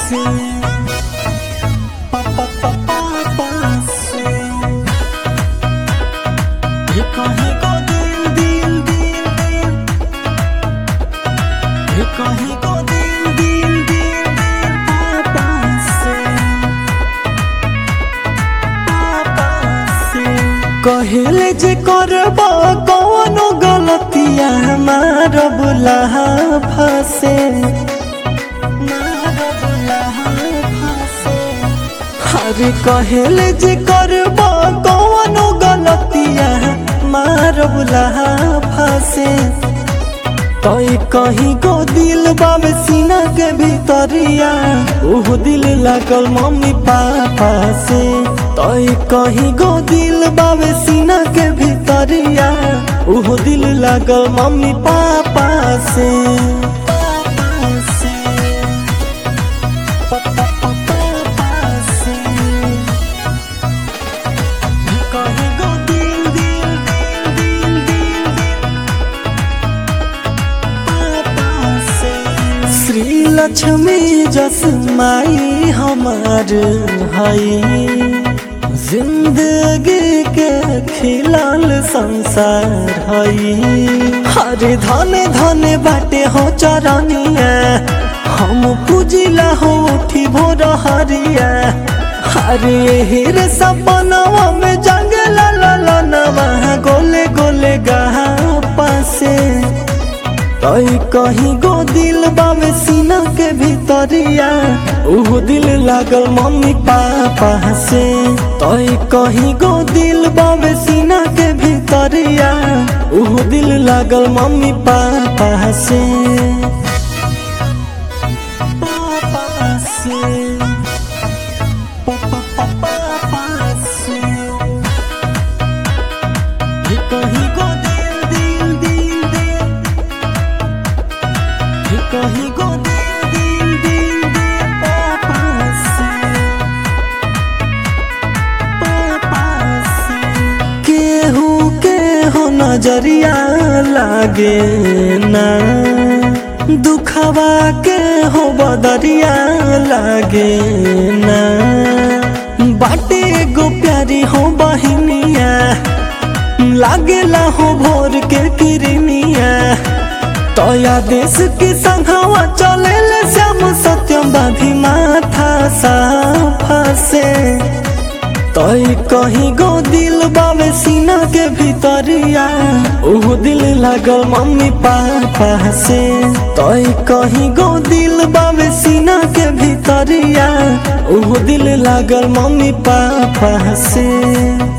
से पापा पापा से ये कहीं को दिल दिल दिल दिल ये कहीं को दिल दिल दिल दिल पापा से पापा से कहले जे करब कौनो गलतिया हमार बुलाहा फसे हरे कहले जे करब कौनो गलतिया मार बुलाहा फसे तई कहीं को दिल बाबे सीना के भीतरिया ओह दिल लागल मम्मी पापा से तई कहीं को दिल बाबे सीना के भीतरिया ओह दिल लागल मम्मी पापा से पापा से पापा पापा से कहीं को दिल दिल दिल दिल दिल श्री लक्ष्मी जस माई हमार हई जिंदगी के खिलाल संसार हई हरे धन धन बाटे हो चरनिया हम पूजिला हो उठी भोर हरिया हरे हिर सपनवा में जंग ला ला ला नवा गोले गोले गहा पासे तई कहीं गो दिल बाबे सीना के भीतरिया उह दिल लागल मम्मी पापा से तई कहीं गो दिल बाबे सीना के भीतरिया उह दिल लागल मम्मी पापा से पापा से पापा पापा से ये कहीं गो दिल दिल दिल दिल ये कहीं को दिल दिल दिल दिल पापा से पापा से केहू के हो नजरिया लागे ना दुखवा के हो बदरिया लागे ना बाटे गो प्यारी हो बहिनिया लागेला हो भोर के किरनिया तया देश की संघवा चले ले श्याम सत्यम बाधी माथा साफा से तई कहीं गो दिल बाबे सीना के भीतरिया ओह दिल लागल मम्मी पापा से तई कहीं गो दिल बाबे सीना के भीतरिया ओह दिल लागल मम्मी पापा से